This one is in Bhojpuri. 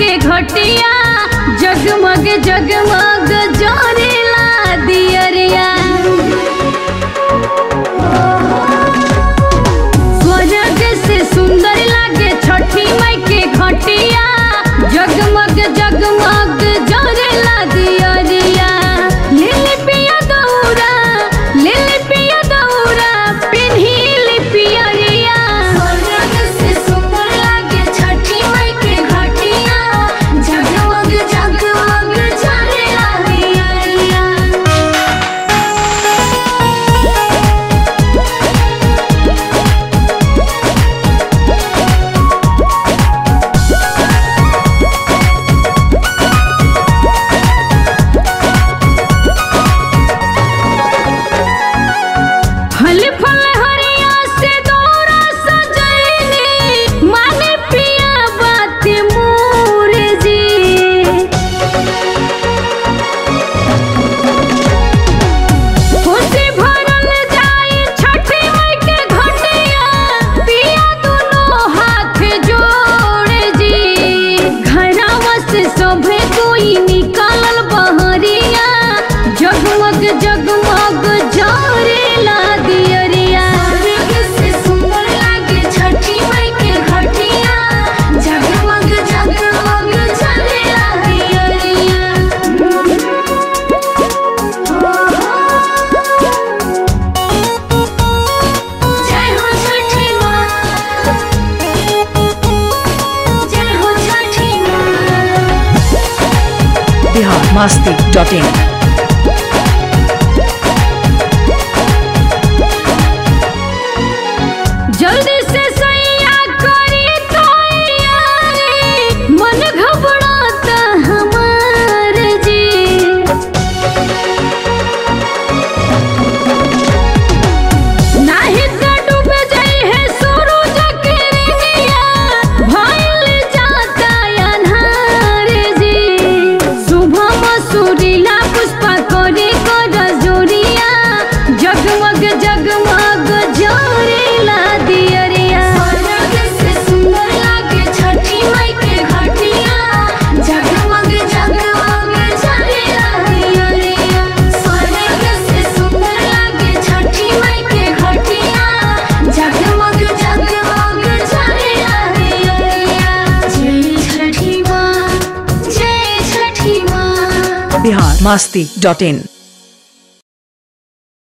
के घटिया जगमग जगमग जोरेला दियरिया स्वर्ग से सुंदर लागे छठी माई के घटिया जगमग जगमग जोरेला दियरिया लिली पिया दौरा लिली पिया दौरा पिन्ही पियरिया स्वर्ग से सुंदर लागे छठी माई के घटिया जगमग जगमग जलेला दियरिया फल फल हरिया से दौरा सजैली माने पिया बात मोर जी खुशी भरल जाई छठी माई के घटिया पिया दुनो हाथ जोड़ जी घरवा से सभे कोई निकालल बहरिया जगमग जगमग जरेला दियरिया स्वर्ग से सुंदर लागे छठी माई के घटिया जगमग जगमग जलेला दियरिया जय हो छठी माँ जय हो छठी माँ बिहार मस्ती डॉट इन जल्दी से सैया करी तो यारी मन घबराता हमार जी नाही तो डूब जाई है सूरज के रंगिया भइल जाता अन्हार जी सुबह मसूरिया पुष्पा करे कर जोरिया जगमग जगमग जोरेला दियरिया स्वर्ग से सुंदर लागे छठी माई के घटिया जगमग जगमग जलेला दियरिया स्वर्ग से सुंदर लागे छठी माई के घटिया जगमग जगमग जलेला दियरिया जय छठी माँ जय छठी माँ बिहार मस्ती डॉट इन